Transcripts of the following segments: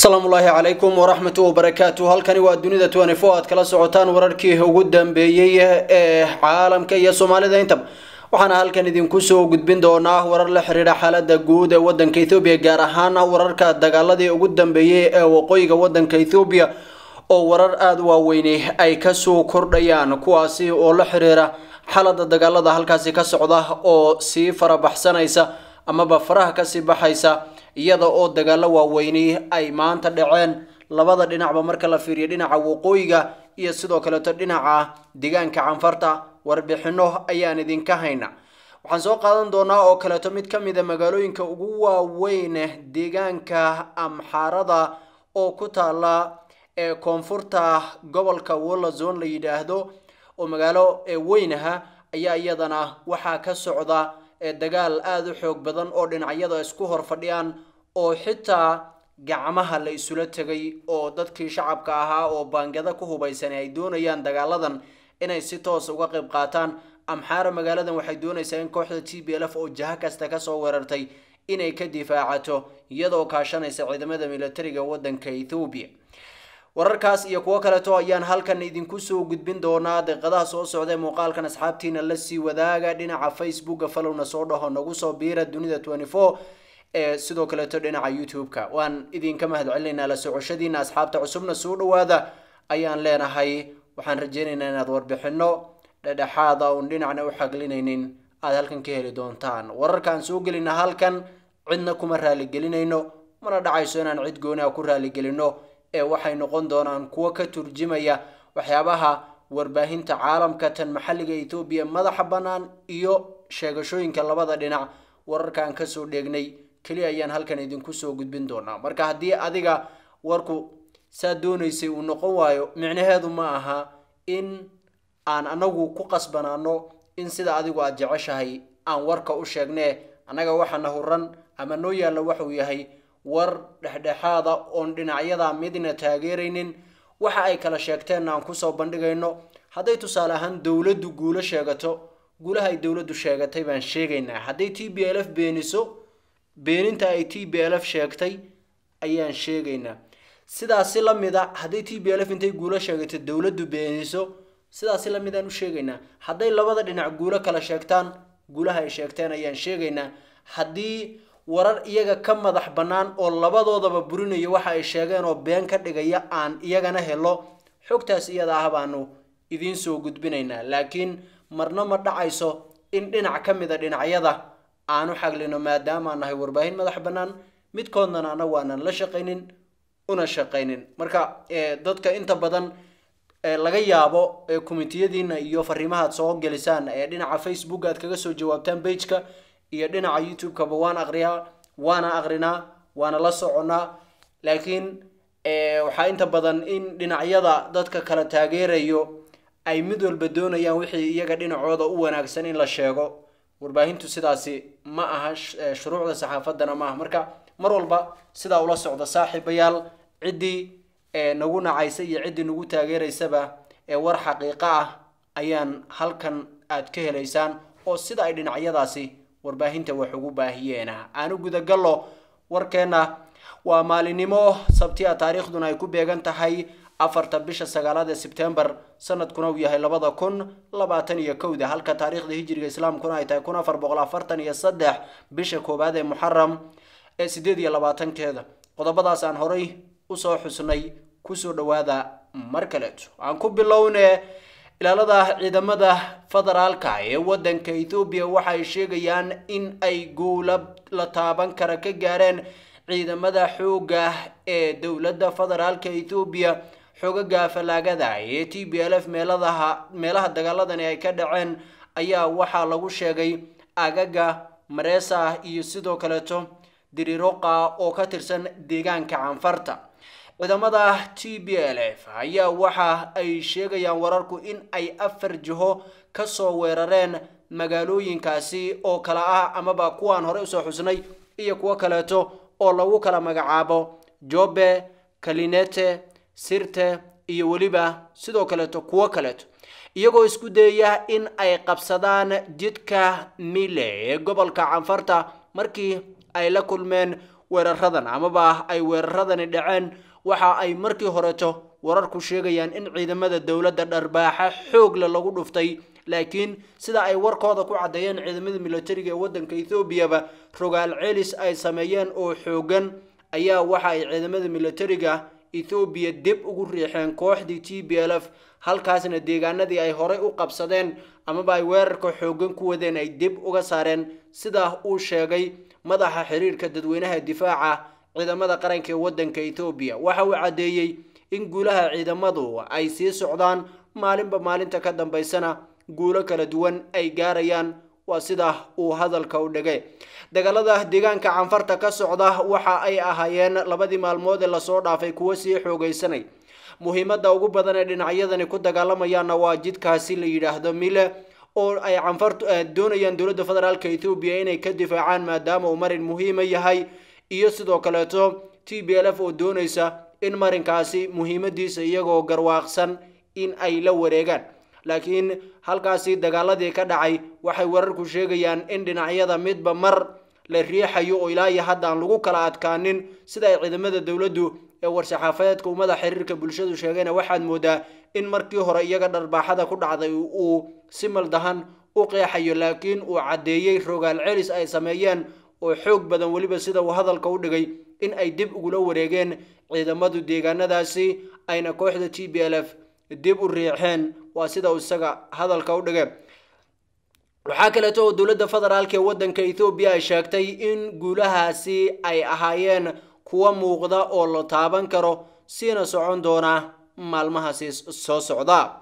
asalaamu ullaahi calaykum waraxmatu wabarakaatu halkani waa dunida twenty four aad kala socotaan wararkii ugu dambeeyey ee caalamka iyo soomaalida intaba waxaana halkan idinku soo gudbin doonaa warar la xiriira xaalada guud ee wadanka ethoobiya gaar ahaan wararka dagaaladii ugu dambeeyey ee waqooyiga wadanka ethoobiya oo warar aada waaweyni ay kasoo kordhayaan kuwaasi oo la xiriira xaalada dagaalada halkaasi ka socda oo sii farabaxsanaysa amaba faraha kasii baxaysa iyada oo dagaalo waaweyni ay maanta dhaceen labada dhinacba marka la fiiriyo dhinaca waqooyiga iyo sidoo kaleeto dhinaca deegaanka canfarta warbixino ayaan idinka hayna waxaan soo qaadan doonaa oo kaleeto mid ka mid a magaalooyinka ugu waaweyn deegaanka amxaarada oo ku taala ee koonfurta gobolka wolazon la yidhaahdo oo magaalo weynaha ayaa iyadana waxaa ka socda dagaal aada u xoog badan oo dhinacyada isku hor fadhiyaan oo xitaa gacmaha la isula tegay oo dadkii shacabka ahaa oo baangada ku hubaysan ay doonayaan dagaaladan inay si toos uga qayb qaataan amxaara magaaladan waxay doonaysaa in kooxda t b l f oo jaha kasta kasoo weerartay inay ka difaacato iyadoo kaashanaysa ciidamada militariga wadanka ethoobiya wararkaas iyo kuwo kaleeto ayaan halkan idinku soo gudbin doonaa deeqadaha soo socda ee muuqaalkan asxaabtiina lasii wadaaga dhinaca facebooka falowna soo dhaho nagu soo biira dunida twenty four ee sidoo kaleeto dhinaca youtube-ka waan idinka mahad celinaynaa la socoshadiina asxaabta cusubna soo dhawaada ayaan leenahay waxaan rajeynaynaa inaad warbixino dhedhexaada uun dhinacna u xaglinaynin aada halkan ka heli doontaan wararkaan soo gelina halkan cidna kuma raaligelinayno mana dhacayso inaan cid gooni a ku raaligelino ee waxay noqon doonaan kuwo ka turjimaya waxyaabaha warbaahinta caalamka tan maxalliga ethoobiya madaxa bannaan iyo sheegashooyinka labada dhinac wararkaan kasoo dheegnay keliya ayaan halkan idinku soo gudbin doonaa marka haddii adiga warku saa doonaysay uu noqon waayo micnaheedu ma aha in aan anagu ku qasbanaano in sida adigu aada jeceshahay aan warka u sheegnee annaga waxaana huran ama noo yaalla waxuu yahay war dhexdhexaada oon dhinacyada midna taageeraynin waxa ay kala sheegteenna aan kusoo bandhigayno hadday tusaale ahaan dowladdu guulo sheegato guulaha ay dowladdu sheegatay baan sheegaynaa hadday t b l f beeniso beeninta ay t b l f sheegtay ayaan sheegaynaa sidaasi la mid a hadday t b l f intay guulo sheegato dowladdu beeniso sidaasi la mid aan u sheegaynaa hadday labada dhinac guulo kala sheegtaan guulaha ay sheegteen ayaan sheegaynaa haddii warar iyaga ka madax bannaan oo labadoodaba burinaya waxa ay sheegeen oo been ka dhigaya aan iyagana helo xogtaas iyada ah baanu idiin soo gudbinaynaa laakiin marna ma dhacayso in dhinac ka mid a dhinacyada aanu xaglino maadaamaan nahay warbaahin madax bannaan midkoodnana anagu aanan la shaqaynin una shaqaynin marka dadka inta badan laga yaabo komitiyadiina iyo fariimahaad soo gelisaan ee dhinaca facebook aad kaga soo jawaabtaan bageka iyo dhinaca youtube-kaba waan aqriyaa waana aqrinaa waana la soconaa laakiin waxaa inta badan in dhinacyada dadka kala taageerayo ay mid walba doonayaan wixii iyaga dhinacooda u wanaagsan in la sheego warbaahintu sidaasi ma aha shuruucda saxaafadana ma aha marka mar walba sidaa ula socda saaxiibayaal ciddii nagu nacaysa iyo ciddii nagu taageeraysaba ee war xaqiiqo ah ayaan halkan aad ka helaysaan oo sida ay dhinacyadaasi warbaahinta wax ugu baahiyeena aanu gudagallo warkeenna waa maalinimo sabtiya taariikhduna ay ku beegan tahay afarta bisha sagaalaad ee sebtembar sanadkuna uu yahay labada kun labaatan iyo kowda halka taariikhda hijiriga islaamkuna ay tahay kun afar boqol afartan iyo saddex bisha koowaad ee muxaram ee sideed iyo labaatankeeda qodobadaas aan horay usoo xusnay kusoo dhawaada mar kaleeto aan ku bilowne ilaalada ciidamada federaalka ee wadanka ethoobiya waxay sheegayaan in ay guula la taaban kara ka gaareen ciidamada xooga ee dowladda federaalka ethoobiya xoogaga falaagada ee t b l f meeladaha meelaha dagaaladani ay ka dhaceen ayaa waxaa lagu sheegay agaga mareesa iyo sidoo kaleeto diriroqa oo ka tirsan deegaanka canfarta ciidamada t b l f ayaa waxa ay sheegayaan wararku in ay afar jiho kasoo weerareen magaalooyinkaasi oo kala ah amaba kuwaan horey usoo xusnay iyo kuwo kaleeto oo lagu kala magacaabo jobe kalinete sirte iyo weliba sidoo kaleeto kuwo kaleeto iyagoo isku dayaya in ay qabsadaan jidka mile ee gobolka canfarta markii ay la kulmeen weeraradan amaba ay weeraradani dhaceen waxa ay markii horeto wararku sheegayaan in ciidamada dowladda dharbaaxa xoogle lagu dhuftay laakiin sida ay warkooda ku caddeeyeen ciidamada militariga ee waddanka ethoobiaba rogaal celis ay sameeyeen oo xoogan ayaa waxa ay ciidamada militariga ethoobiya dib ugu riixeen kooxdii t b l f halkaasna deegaanadii ay horey u qabsadeen amaba ay weerarka xoogan ku wadeen ay dib uga saareen sidaa uu sheegay madaxa xiriirka dadweynaha difaaca ciidamada qaranka ee waddanka ethoobiya waxa uu caddeeyey in guulaha ciidamadu ay sii socdaan maalinba maalinta ka dambaysana guulo kala duwan ay gaarayaan waa sida uu hadalka u dhigay dagaalada deegaanka canfarta ka socda waxa ay ahaayeen labadii maalmood ee lasoo dhaafay kuwo sii xoogaysanay muhiimadda ugu badan ee dhinacyadani ku dagaalamayaanna waa jidkaasi la yidhaahdo mile oo ay canfartu doonayaan dowladda federaalka ethoobiya inay ka difaacaan maadaama uu marin muhiima yahay iyo sidoo kaleeto t b l f oo doonaysa in marinkaasi muhiimadiisa iyagoo garwaaqsan in ay la wareegaan laakiin halkaasi dagaaladii ka dhacay waxay wararku sheegayaan in dhinacyada midba mar la riixayo oo ilaa iyo hadda aan lagu kala adkaanin sida ay ciidamada dowladdu ee war-saxaafadeedka ummada xiriirka bulshadu sheegayna waxaad moodaa in markii hore iyaga dharbaaxada ku dhacday uu si maldahan u qeexayo laakiin uu caddeeyey rogaal celis ay sameeyeen oo xoog badan weliba sida uu hadalka u dhigay in ay dib ugula wareegeen ciidamadu deegaanadaasi ayna kooxda t b l f dib u riixeen waa sida uu isaga hadalka u dhigay waxaa kaleeto oo dowladda federaalka ee waddanka ethoobiya ay sheegtay in guulahaasi ay ahaayeen kuwa muuqda oo la taaban karo siina socon doona maalmahaasi soo socda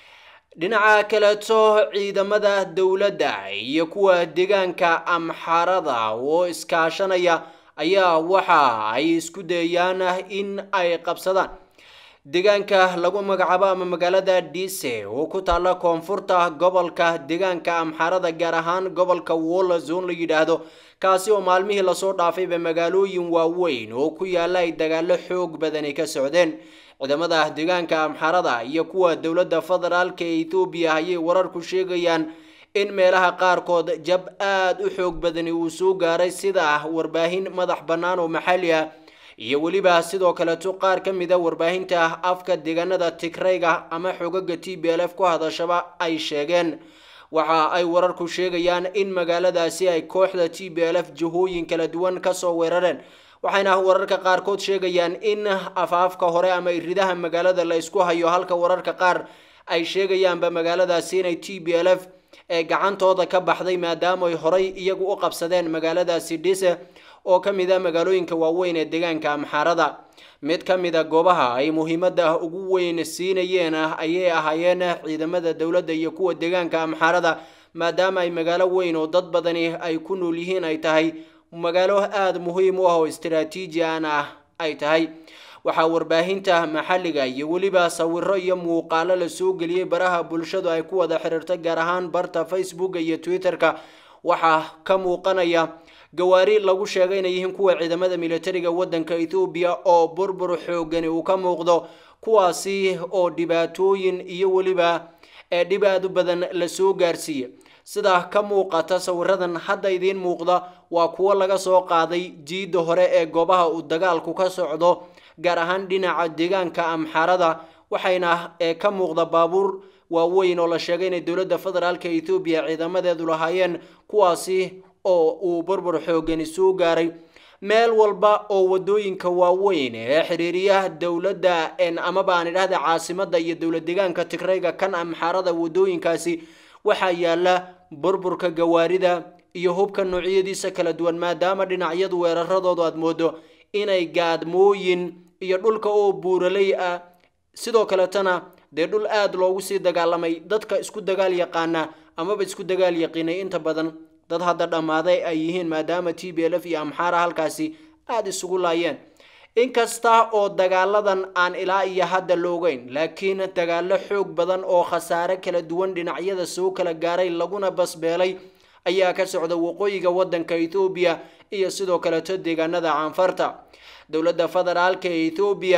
dhinaca kaleeto ciidamada dowladda iyo kuwa deegaanka amxarada oo iskaashanaya ayaa waxa ay isku dayayaan in ay qabsadaan deegaanka lagu magacaabo ama magaalada dise oo ku taalla koonfurta gobolka deegaanka amxarada gaar ahaan gobolka wolla zone la yidhaahdo kaasi oo maalmihii lasoo dhaafayba magaalooyin waaweyn oo ku yaalla ay dagaalo xoog badani ka socdeen ciidamada deegaanka amxarada iyo kuwa dowladda federaalka ee ethoobiya ayay wararku sheegayaan in meelaha qaarkood jab aada u xoog badani uu soo gaaray sida warbaahin madax bannaan oo maxalli ah iyo weliba sidoo kaleeto qaar ka mid a warbaahinta afka deegaanada tigrayga ama xogaga t b l f ku hadashaba ay sheegeen waxa ay wararku sheegayaan in magaaladaasi ay kooxda t b l f jihooyin kala duwan kasoo weerareen waxayna wararka qaarkood sheegayaan in afaafka hore ama iridaha magaalada la isku hayo halka wararka qaar ay sheegayaanba magaaladaasi inay t b l f ee gacantooda ka baxday maadaama ay horay iyagu u qabsadeen magaaladaasi dhise oo ka mid a magaalooyinka waaweyn ee deegaanka amxaarada mid ka mid a goobaha ay muhiimadda ugu weyn siinayeen ayay ahaayeen ciidamada dowladda iyo kuwa deegaanka amxaarada maadaama ay magaalo weyn oo dad badani ay ku nool yihiin ay tahay magaalo aada muhiim u ah oo istaraatiijian ah ay tahay waxaa warbaahinta maxalliga iyo weliba sawiro iyo muuqaalo la soo geliyey baraha bulshadu ay ku wada xiriirtay gaar ahaan barta facebooka iyo twitter-ka waxaa ka muuqanaya gawaari lagu sheegay inay yihiin kuwa ciidamada militariga waddanka ethoobiya oo burbur xoogani uu ka muuqdo kuwaasi oo dhibaatooyin iyo weliba ee dhib aada u badan la soo gaarsiiya sida ka muuqata sawiradan hadda idiin muuqda waa kuwo laga soo qaaday jiidda hore ee goobaha uu dagaalku ka socdo gaar ahaan dhinaca deegaanka amxarada waxayna ka muuqda baabuur waaweyn oo la sheegay inay dowladda federaalka ethoobiya ciidamadeedu lahaayeen kuwaasi oo uu burbur xoogani soo gaaray meel walba oo wadooyinka waaweyn ee xiriiriyaha dowladda amaba aan idhahda caasimada iyo dowlad deegaanka tigrayga kan amxarada wadooyinkaasi waxaa yaala burburka gawaarida iyo hubka noocyadiisa kala duwan maadaama dhinacyadu weeraradoodu aad moodo inay gaadmooyin iyo dhulka oo buuraley ah sidoo kaletana dee dhul aada loogu sii dagaalamay dadka isku dagaal yaqaana amaba isku dagaal yaqiinay inta badan dad hadda dhammaaday ay yihiin maadaama t b l f iyo amxaara halkaasi aada isugu laayeen inkasta oo dagaaladan aan ilaa iyo hadda loogeyn laakiin dagaalo xoog badan oo khasaare kala duwan dhinacyada soo kala gaaray laguna basbeelay ayaa ka socda waqooyiga waddanka ethoobiya iyo sidoo kaleto deegaanada caanfarta dowladda federaalka ee ethoobiya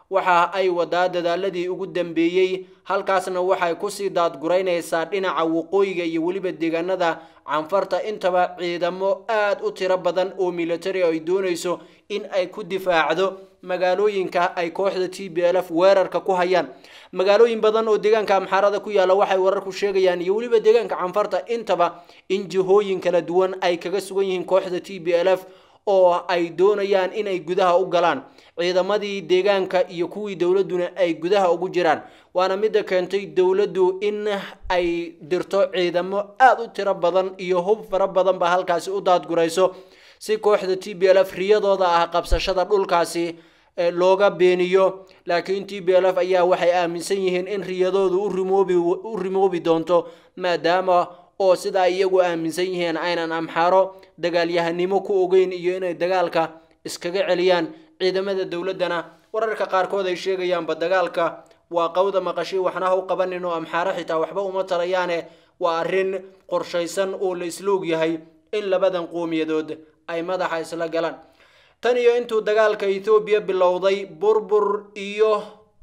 waxa ay wadaa dadaaladii ugu dambeeyey halkaasna waxay kusii daadguraynaysaa dhinaca waqooyiga iyo weliba deegaanada canfarta intaba ciidamo aada u tiro badan oo military ay doonayso in ay ku difaacdo magaalooyinka ay kooxda t b l f weerarka ku hayaan magaalooyin badan oo deegaanka amxaarada ku yaalla waxay wararku sheegayaan iyo weliba deegaanka canfarta intaba in jihooyin kala duwan ay kaga sugan yihiin kooxda t b l f oo ay doonayaan inay gudaha u galaan ciidamadii deegaanka iyo kuwii dowladduna ay gudaha ugu jiraan waana midda keentay dowladdu in ay dirto ciidamo aada u tiro badan iyo hub fara badan ba halkaasi u daadgurayso si kooxda t b l f riyadooda ah qabsashada dhulkaasi looga beeniyo laakiin t b l f ayaa waxay aaminsan yihiin in riyadoodu u rimoobi doonto maadaama oo sida ay iyagu aaminsan yihiin aynan amxaaro dagaalyahanimo ku ogeyn iyo inay dagaalka iskaga celiyaan ciidamada dowladdana wararka qaarkood ay sheegayaanba dagaalka waa qawda maqashay waxna ha u qabanin oo amxaaro xitaa waxba uma tarayaane waa arrin qorshaysan oo la isla ogyahay in labadan qowmiyadood ay madaxa isla galaan tan iyo intuu dagaalka ethoobiya bilowday burbur iyo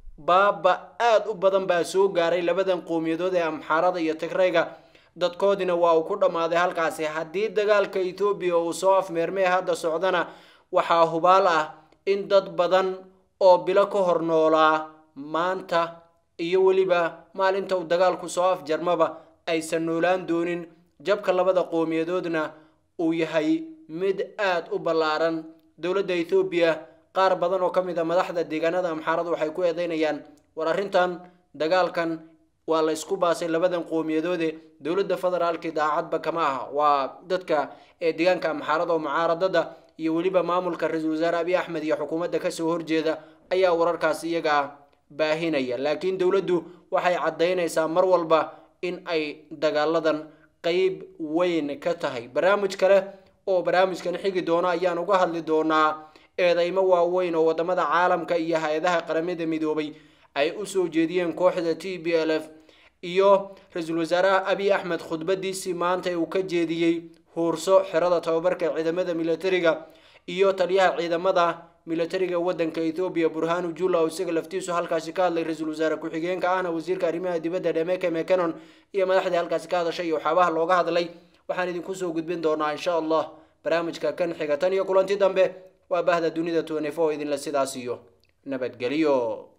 baaba aada u badan baa soo gaaray labadan qowmiyadood ee amxaarada iyo tigrayga dadkoodina waa uu ku dhammaaday halkaasi haddii dagaalka ethoobiya uu soo afmeermee hadda socdana waxaa hubaal ah in dad badan oo bilo ka hor noolaa maanta iyo weliba maalinta uu dagaalku soo afjarmaba aysan noolaan doonin jabka labada qowmiyadoodna uu yahay mid aada u ballaaran dowladda ethoobiya qaar badan oo ka mid a madaxda deegaanada amxaarada waxay ku eedeynayaan war arrintan dagaalkan waa la isku baasay labadan qowmiyadoode dowladda federaalki daacadba kama aha waa dadka ee deegaanka amxaarada oo mucaaradada iyo weliba maamulka ra-iisul wasaare abiy axmed iyo xukuumadda kasoo horjeeda ayaa wararkaasi iyaga baahinaya laakiin dowladdu waxay caddaynaysaa mar walba in ay dagaaladan qeyb weyn ka tahay barnaamij kale oo barnaamijkan xigi doono ayaan uga hadli doonaa eedeymo waaweyn oo wadamada caalamka iyo hay-adaha qaramada midoobay ay usoo jeediyeen kooxda t b l f iyo ra-iisul wasaaraha abiy axmed khudbadiisii maanta uu ka jeediyey huurso xerada tababarka ciidamada militariga iyo taliyaha ciidamada militariga wadanka ethoobiya burhanu jula oo isaga laftiisu halkaasi ka hadlay ra-iisul wasaare ku-xigeenka ahna wasiirka arrimaha dibadda dhemeke mecanon iyo madaxdii halkaasi ka hadashay iyo waxyaabaha looga hadlay waxaan idinku soo gudbin doonaa insha allah barnaamijka kan xiga tan iyo kulanti dambe waa bahda dunida twenty four idinla sidaas iyo nabadgelyo